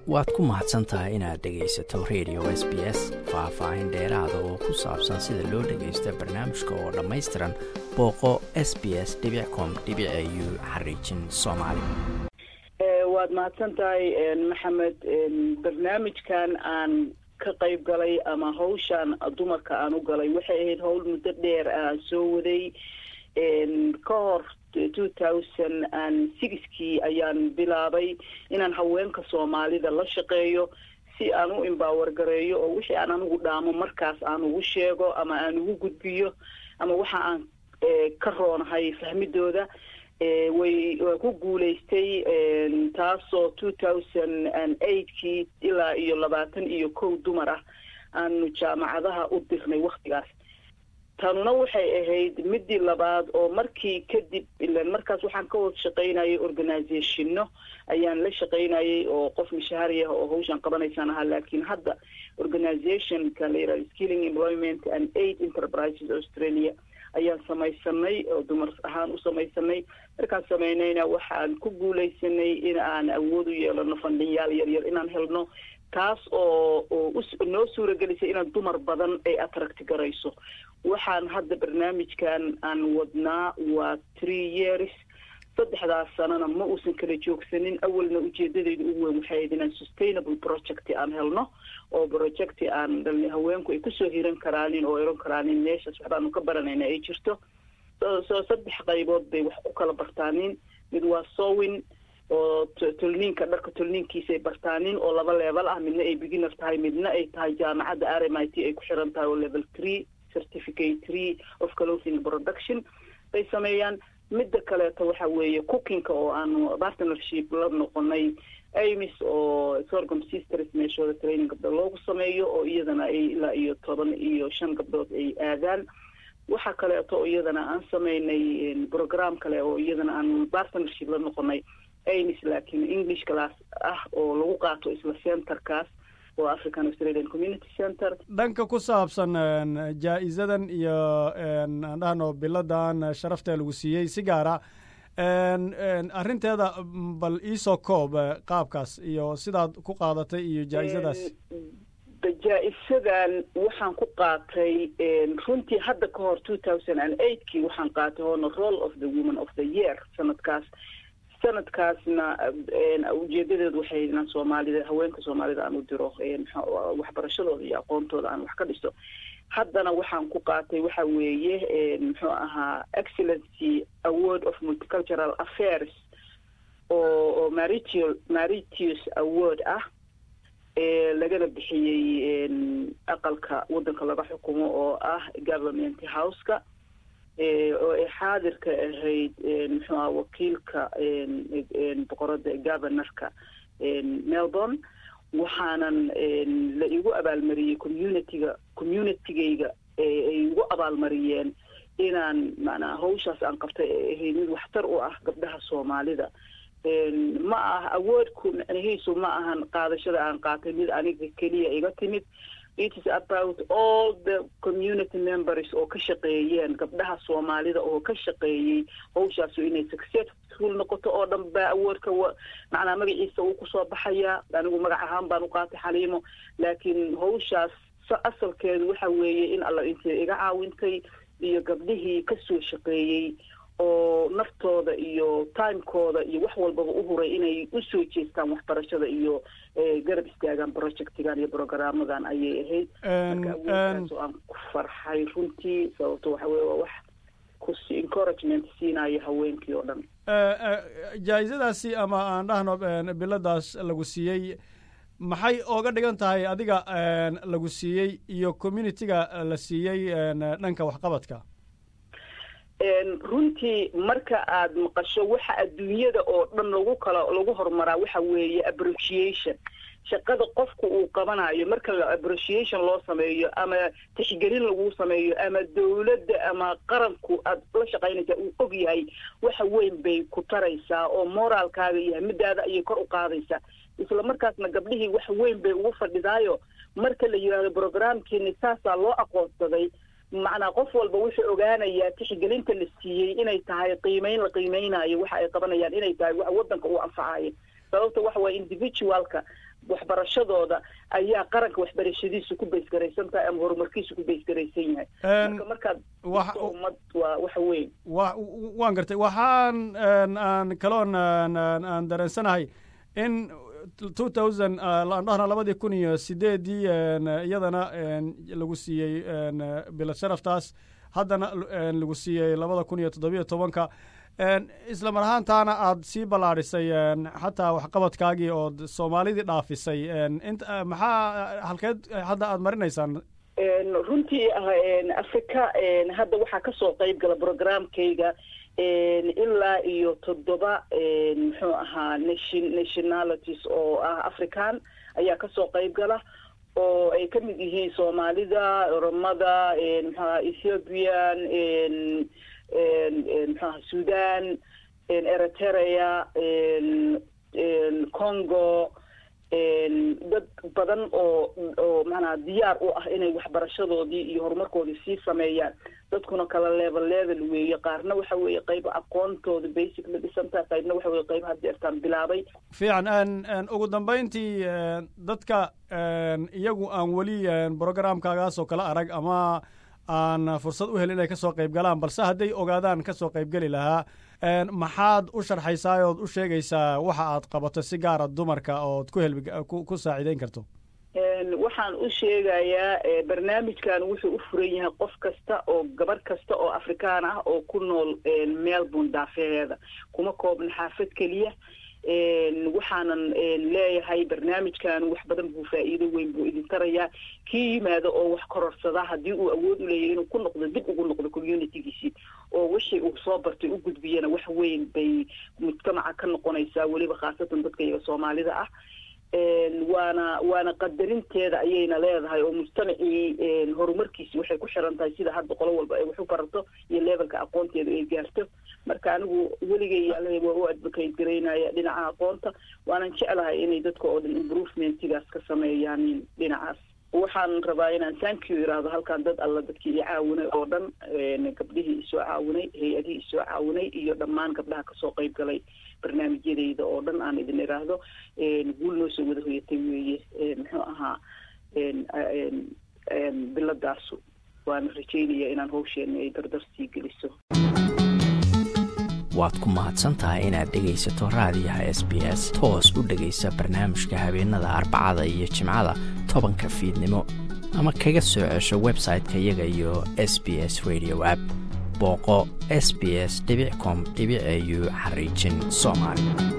waad ku mahadsan tahay inaad dhegaysato radio s b s faah-faahin dheeraada oo ku saabsan sida loo dhagaysta barnaamijka oo dhammaystiran booqo s b s com u xariijin soomaali waad mahadsan tahay maxamed barnaamijkan aan ka qayb galay ama hawshaan dumarka aan u galay waxay ahayd howl muddo dheer aan soo waday ka hor two thousand and sixkii ayaan bilaabay inaan haweenka soomaalida la shaqeeyo si aan u imbaawar gareeyo oo wixii aan anigu dhaamo markaas aan ugu sheego ama aan ugu gudbiyo ama waxa aan ka roonahay fahmidooda way waa ku guulaystay taasoo two thousand and eightkii ilaa iyo labaatan iyo kow dumar ah aanu jaamacadaha u dirnay waktigaas tanuna waxay ahayd midii labaad oo markii kadib ilan markaas waxaan ka wada shaqaynayay organizationno ayaan la shaqaynayay oo qof mishaari ah oo hawshaan qabanaysaan ahaa laakiin hadda organizationka la yihahdo skilling employment and aid enterprises australia ayaan samaysanay oo dumar ahaan u samaysanay markaan samaynayna waxaan ku guulaysanay in aan awood u yeelano fandhinyaal yaryar inaan helno taas oo oo noo suuragelisay inaan dumar badan ay atracti garayso waxaan hadda barnaamijkan aan wadnaa waa three years saddexdaas sanana ma uusan kala joogsanin awalna ujeedadeyda ugu weyn waxay ahayd inaan sustainable project aan helno oo project aan haweenku ay kusoo hiran karaanin oo eran karaanin meeshaas waxbaanu ka baranayna ay jirto soo saddex qaybood bay wax ku kala bartaanin mid waa sowin oo tolniinka dharka tolniinkiisa ay bartaanin oo laba level ah midna ay beginner tahay midna ay tahay jaamacadda r m i t ay ku xiran tahay oo level three certificate three of clothing production bay sameeyaan midda kaleeto waxa weeye cookingka oo aanu partnership la noqonay amis oo sorgom sisters meeshooda training gabdho loogu sameeyo oo iyadana ay ilaa iyo toban iyo shan gabdhood ay aadaan waxa kaleeto oo iyadana aan sameynay program kale oo iyadana aanu partnership la noqonay amis laakiin english class ah oo lagu qaato isla centerkaas oo african australian community center dhanka ku saabsan jaa-isadan iyo aan dhahno biladan sharafta lagu siiyey si gaara arrinteeda bal iisoo koob qaabkaas iyo sidaad ku qaadatay iyo jaa-isadaas jaa-isadan waxaan ku qaatay runtii hadda ka hor two thousand and eightkii waxaan qaatay hoona role of the woman of the year sanadkaas sanadkaasna ujeedadeedu waxay inaan soomaalida haweenka soomaalida aan u diro waxbarashadooda iyo aqoontooda aan wax ka dhiso haddana waxaan ku qaatay waxa weeye muxuu ahaa excellency award of multicultural affairs oo oo maritial maritius award ah lagana bixiyey aqalka waddanka laga xukumo oo ah government houseka oo ay xaadirka ahayd muxuu aha wakiilka boqorada governorka melbourne waxaanan la igu abaalmariyey communityga communitygayga ay igu abaalmariyeen inaan macnaa hawshaas aan qabtay ay ahayd mid waxtar u ah gabdhaha soomaalida ma ah awoodku micnihiisu ma ahan qaadashada aan qaatay mid aniga keliya iga timid it is about all the community members oo ka shaqeeyeen gabdhaha soomaalida oo ka shaqeeyey hawshaasu inay successful noqoto oo dhan baa awoodka macnaa magaciisa uu kusoo baxayaa anigu magac ahaan baan u qaatay xaliimo laakiin hawshaas asalkeedu waxa weeye in alla intay iga caawintay iyo gabdhihii kasoo shaqeeyey oo naftooda iyo timekooda iyo wax walbaba u huray inay usoo jeestaan waxbarashada iyo garab istaagaan projectigan iyo programmadan ayay ahayd marka awoodkaas oo aan ku farxay runtii sababto waxa weye waa wax kus encouragement siinayo haweenkii oo dhan jaa-isadaasi ama aan dhahno biladaas lagu siiyey maxay ooga dhigan tahay adiga lagu siiyey iyo communitiga la siiyey dhanka waxqabadka runtii marka aad maqasho waxa adduunyada oo dhan lagu kala lagu horumaraa waxa weeye appreciation shaqada qofku uu qabanayo marka appreciation loo sameeyo ama tixgelin lagu sameeyo ama dawladda ama qaranku aad la shaqaynaysaa uu og yahay waxa weyn bay ku taraysaa oo moraalkaaga iyo hamidaada ayay kor u qaadaysaa isla markaasna gabdhihii wax weyn bay ugu fadhidaayo marka la yidhaahdo programkiini saasaa loo aqoonsaday macnaa qof walba wuxuu ogaanayaa tixgelinta la siiyey inay tahay qiimeyn la qiimeynayo waxa ay qabanayaan inay tahay wax waddanka uu anfacayo sababta waxa waye individualka waxbarashadooda ayaa qaranka waxbarashadiisu ku baysgaraysan tahay ama horumarkiisu ku baysgaraysan yahay marka markaad ummad waa waxa weyn wa waan gartay waxaan aan kaloon aan dareensanahay in two thousand aan dhahna labadii kun iyo sideedii iyadana lagu siiyey bila sharaftaas haddana lagu siiyey labada kun iyo toddobiyo tobanka isla mar ahaantaana aad sii ballaadhisay xataa waxqabadkaagii ood soomaalidii dhaafisay maxaa halkeed hadda aad marinaysaan runtii africa hadda waxaa kasoo qayb gala programkayga ilaa iyo toddoba muxuu ahaa nation nationalities oo ah african ayaa kasoo qayb gala oo ay ka mid yihiin soomaalida oromada mxuaha ethiopian mxuaha sudan eritrea congo dad badan oo oo macnaha diyaar u ah inay waxbarashadoodii iyo horumarkoodii sii sameeyaan dadkuna kala level level weeye qaarna waxa weeye qayba aqoontooda basic la dhisantaha qaybna waxa weye qayba hadeertaan bilaabay fiican ugu dambayntii dadka iyagu aan weli programkaagaas oo kale arag ama aan fursad u helin inay kasoo qayb galaan balse hadday ogaadaan kasoo qaybgeli lahaa maxaad u sharxaysaa ood u sheegaysaa waxa aad qabato si gaara dumarka ood ku helbi ku saaciideyn karto waxaan u sheegayaa barnaamijkan wuxuu u furan yahay qof kasta oo gabarh kasta oo afrikaan ah oo ku nool melbourne daafeheeda kuma koobna xaafad keliya waxaanan leeyahay barnaamijkan wax badan buu faa'iido weyn buu idin tarayaa kii yimaado oo wax kororsada haddii uu awood u leeyahay inuu ku noqdo dib ugu noqdo communitygiisii oo wixii uu soo bartay u gudbiyana wax weyn bay mujtamaca ka noqonaysaa weliba khaasatan dadka iyaga soomaalida ah waana waana qadarinteeda ayayna leedahay oo mujtamacii horumarkiisi waxay ku xiran tahay sida hadda qolo walba ay wax u barato iyo levelka aqoonteeda ay gaarto marka anigu weligay yaalahay waa u advocate garaynaya dhinaca aqoonta waanan jeclahay inay dadka oo dhan improvementigaas ka sameeyaan dhinacaas waxaan rabaa inaan thank you iraahdo halkaan dad alla dadkii i caawinay oo dhan gabdhihii isoo caawinay hay-adihii isoo caawinay iyo dhammaan gabdhaha kasoo qayb galay barnaamijyadayda oo dhan aan idin iraahdo guul noo soo wada hoyatay weeye muxuu ahaa biladaasu waana rajaynaya inaan hawsheena ay dardar sii geliso waad ku mahadsan tahay inaad dhegaysato raadiyaha s b s toos u dhegaysa barnaamijka habeenada arbacada iyo jimcada tobanka fiidnimo ama kaga soo cesho website-ka iyaga iyo s b s radio app booqo s b s com au xariijin soomaali